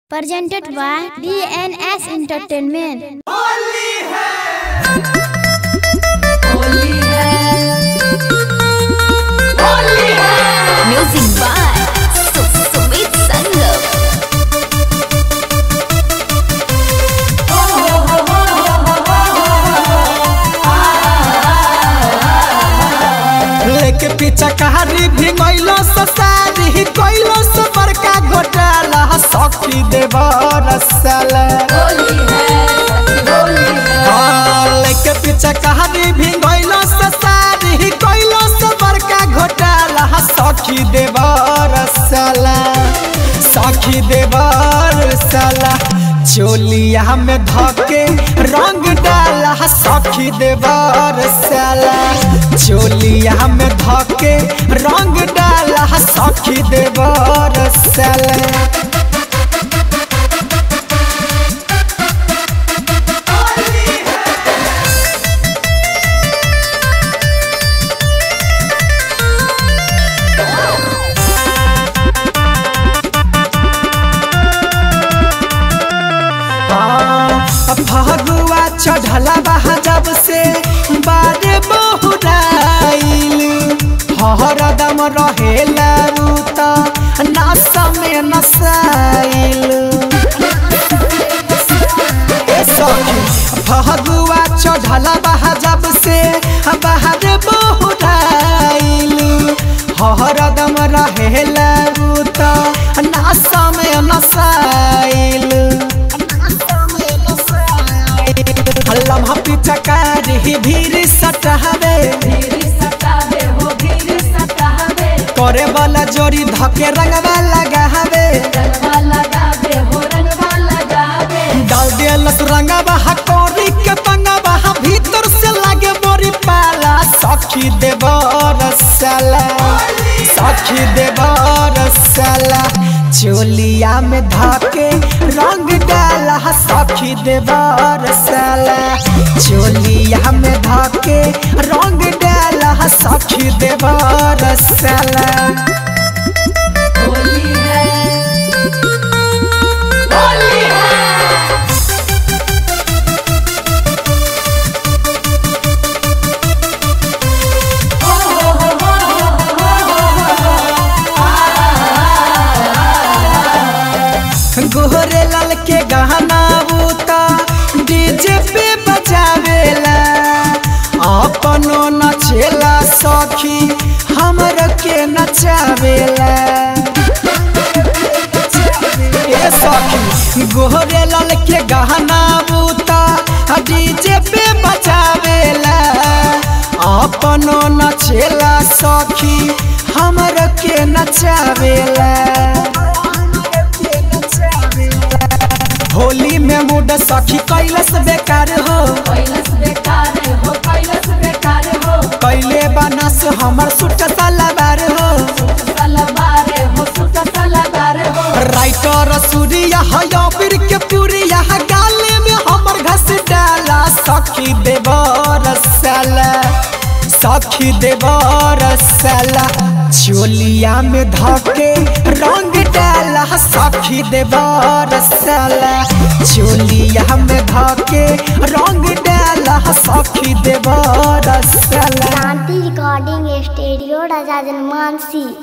presented by DNS Entertainment. Music by Su- Sumit Sangam. लेके पीछा कहारी भी गइलो ससारी गइलो से बड़का घोटाला सखी देव रसल हाँ, लेके पीछा कहारी भी गइलो ससारी गइलो से बड़का घोटाला सखी देव रसल सखी देव रसल चोलिया में धके रंग डाला सखी देव रसल चोलिया में धके रंग डाला सखी देव रसल फगुआ चढ़ला बहा जब से बारे बहुराइल हरदम रहेला रूत नस में नसाइल ए सखी फगुआ चढ़ला बहा जब से बाहर बहुराइल हरदम रहेला रूत नस में नसाइल लम्हा पीछा कारी भीड़ सटहबे करे वाला जोड़ी धके रंगवा लगावे डाल दिलस रंगवा हकोरी के पंगवा भीतर से लागे मोरी पाला सखी देव रसला सखी देव रसला चोलिया में धके रंग डाला सखी देव रसला चोलिया में धके रंग डाला सखी देव रसला गोहरे लाल के गहना बूता डीजे पे बजावेला अपनो नचेला सखी हमर के नचावेला ए सखी गोहरे लाल के गहना बूता डीजे पे बजावेला अपनो नचेला सखी हमर के नचावेला होली में मूड सखी कैलस बेकार हो कैले बनस हमर सुट सलवार हो राइटर सूर्या हयाबिर के पुरिया गाले में हमर घस डाला सखी देवर साला सखी देवर साला चोलिया में धके रंग डाला सखी देवर साला चोलिया में धके रंग डाला सखी देवर साला Shanti Recording Studio, Raja Janmansi.